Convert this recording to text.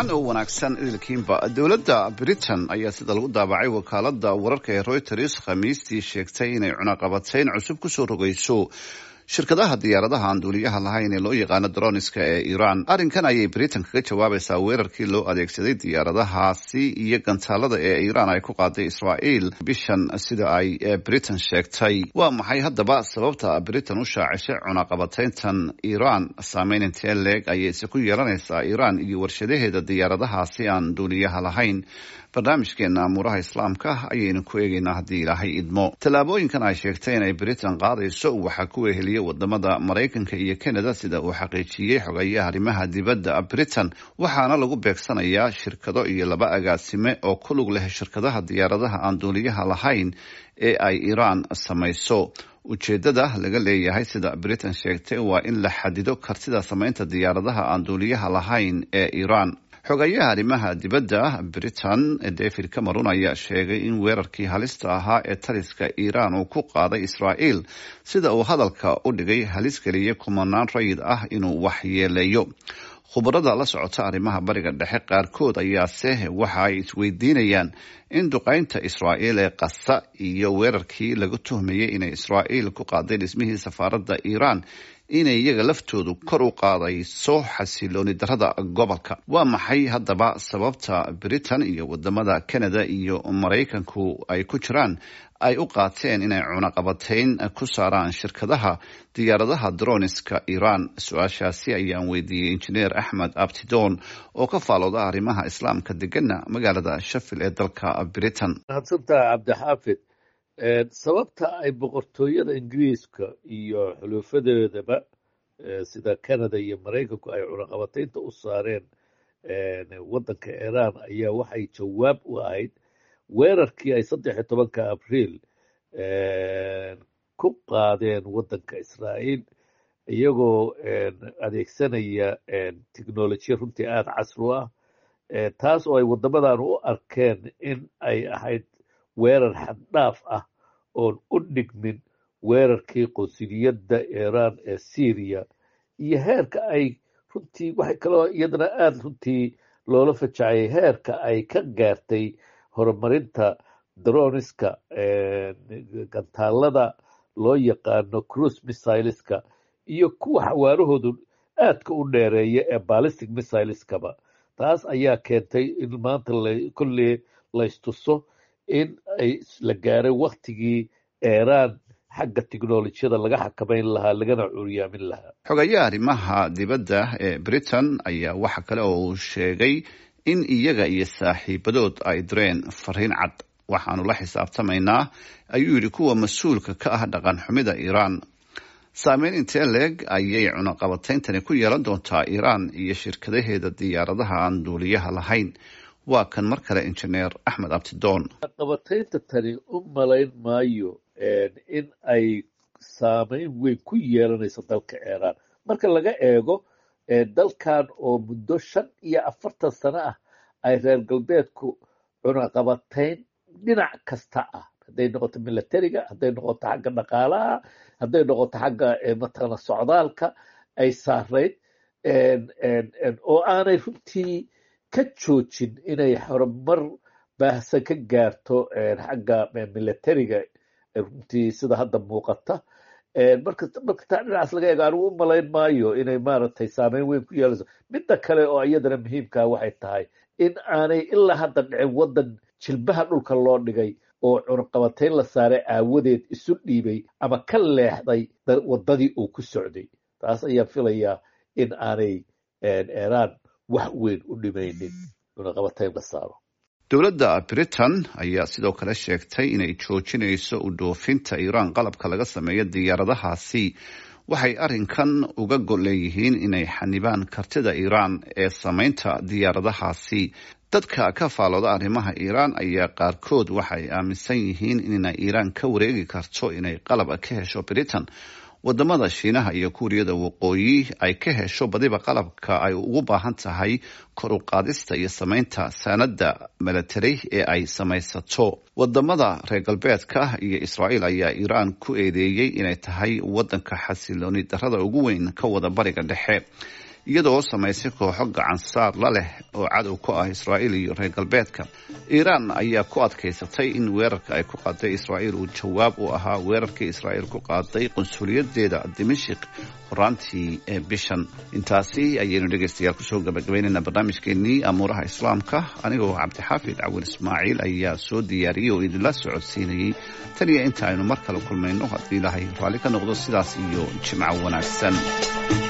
wacan oo wanaagsan idilkiinba dowladda britain ayaa sida lagu daabacay wakaalada wararka ee reuters khamiistii sheegtay inay cunaqabatayn cusub kusoo rogayso shirkadaha diyaaradaha aan duuliyaha lahayn ee loo yaqaano droniska ee iran arrinkan ayay britain kaga jawaabaysaa weerarkii loo adeegsaday diyaaradahaasi iyo gantaalada ee iran ay ku qaaday israa'iil bishan sida ay britain sheegtay waa maxay haddaba sababta britain u shaacishay cunaqabatayntan iran saameyn intee leeg ayayse ku yeelanaysaa iran iyo warshadaheeda diyaaradahaasi aan duuliyaha lahayn barnaamijkeena amuuraha islaamka ayaynu ku eegaynaa haddii ilaahay idmo tallaabooyinkan ay sheegtay inay britain qaadayso waxaa ku weheliya wadamada maraykanka iyo canada sida uu xaqiijiyey xogayaha arrimaha dibadda britain waxaana lagu beegsanayaa shirkado iyo laba agaasime oo ku lug leh shirkadaha diyaaradaha aan duuliyaha lahayn ee ay iran samayso ujeedada laga leeyahay sida britain sheegtay waa in la xadido kartida samaynta diyaaradaha aan duuliyaha lahayn ee iran xogayaha arrimaha dibadda britain david cameron ayaa sheegay in weerarkii halista ahaa ee taliska iran uu ku qaaday israa'iil sida uu hadalka u dhigay halis geliyay kumanaan rayid ah inuu waxyeeleeyo khubarada la socota arrimaha bariga dhexe qaarkood ayaase waxa ay isweydiinayaan in duqeynta israa'iil ee qasa iyo weerarkii lagu tuhmayay inay israa'iil ku qaaday dhismihii safaaradda iran inay iyaga laftoodu kor u qaadayso xasilooni darada gobolka waa maxay haddaba sababta britain iyo wadamada canada iyo maraykanku ay ku jiraan ay u qaateen inay cunaqabatayn ku saaraan shirkadaha diyaaradaha droniska iran su-aashaasi ayaan weydiiyey injineer axmed abtidon oo ka faalooda arrimaha islaamka degana magaalada shafil ee dalka britain mahadsantaha cabdixaafid sababta ay boqortooyada ingiriiska iyo xuluufadeedaba sida canada iyo maraykanku ay cunaqabataynta u saareen waddanka iran ayaa waxay jawaab u ahayd weerarkii ay saddex iyo tobanka abriil ku qaadeen waddanka israa'iil iyagoo adeegsanaya technolojiya runtii aada casri u ah taas oo ay waddamadan u arkeen in ay ahayd weerar xaddhaaf ah oon u dhigmin weerarkii qunsuliyadda iran ee syriya iyo heerka ay runtii waxay kaloo iyadana aada runtii loola fajacayay heerka ay ka gaartay horumarinta droniska gantaalada loo yaqaano cruise missileska iyo kuwa xawaarahoodu aadka u dheereeya ee ballistic missileskaba taas ayaa keentay in maanta kolley laystuso in ay la gaaray waktigii iran xagga technolojiyada laga xakamayn lahaa lagana curyaamin lahaa xogayaha arrimaha dibadda ee britain ayaa waxa kale oo uu sheegay in iyaga iyo saaxiibadood ay direen fariin cad waxaanu la xisaabtamaynaa ayuu yidhi kuwa mas-uulka ka ah dhaqan xumida iran saameyn intee leeg ayay cunaqabatayntani ku yeelan doontaa iran iyo shirkadaheeda diyaaradaha aan duuliyaha lahayn waa kan mar kale injineer axmed abtidoon cunaqabataynta tani u malayn maayo in ay saameyn weyn ku yeelanayso dalka iran marka laga eego dalkan oo muddo shan iyo afartan sano ah ay reer galbeedku cunaqabatayn dhinac kasta ah hadday noqoto milatariga hadday noqoto xagga dhaqaalaha hadday noqoto xagga mataqana socdaalka ay saarayd oo aanay runtii ka joojin inay horumar baahsan ka gaarto xagga milatariga runtii sida hadda muuqata marka marka taa dhinacaas laga eego anigu u malayn maayo inay maaragtay saameyn weyn ku yeelayso midda kale oo iyadana muhiimkaa waxay tahay in aanay ilaa hadda dhicin waddan jilbaha dhulka loo dhigay oo cunaqabatayn la saaray aawadeed isu dhiibay ama ka leexday waddadii uu ku socday taas ayaan filayaa in aanay iran wax weyn u dhimaynin cunaqabatayn la saaro dowladda britain ayaa sidoo kale sheegtay inay joojinayso u dhoofinta iran qalabka laga sameeyo diyaaradahaasi waxay arrinkan uga gol leeyihiin inay xanibaan kartida iran ee samaynta diyaaradahaasi dadka ka faalooda arrimaha iiraan ayaa qaarkood waxay aaminsan yihiin inay iiraan ka wareegi karto inay qalab ka hesho britain wadamada shiinaha iyo kuuriyada waqooyi ay ka hesho badiba qalabka ay ugu baahan tahay kor u qaadista iyo samaynta saanada milatari ee ay samaysato wadamada reer galbeedka iyo israa'iil ayaa iiraan ku eedeeyey inay tahay wadanka xasilooni darada ugu weyn ka wada bariga dhexe iyadoo samaysay kooxo gacansaar la leh oo cadow ku ah israa'iil iyo reer galbeedka iiraan ayaa ku adkaysatay in weerarka ay ku qaaday israa'iil uu jawaab u ahaa weerarkii israa'iil ku qaaday qunsuliyadeeda dimashik horaantii ee bishan intaasi ayaynu dhegaystayaal kusoo gabagabaynaynaa barnaamijkeenii amuuraha islaamka anigoo cabdixaafid cawil ismaaciil ayaa soo diyaariyey oo idinla socodsiinayey tan iyo inta aynu mar kale kulmayno haddii ilaahay raalli ka noqdo sidaas iyo jimco wanaagsan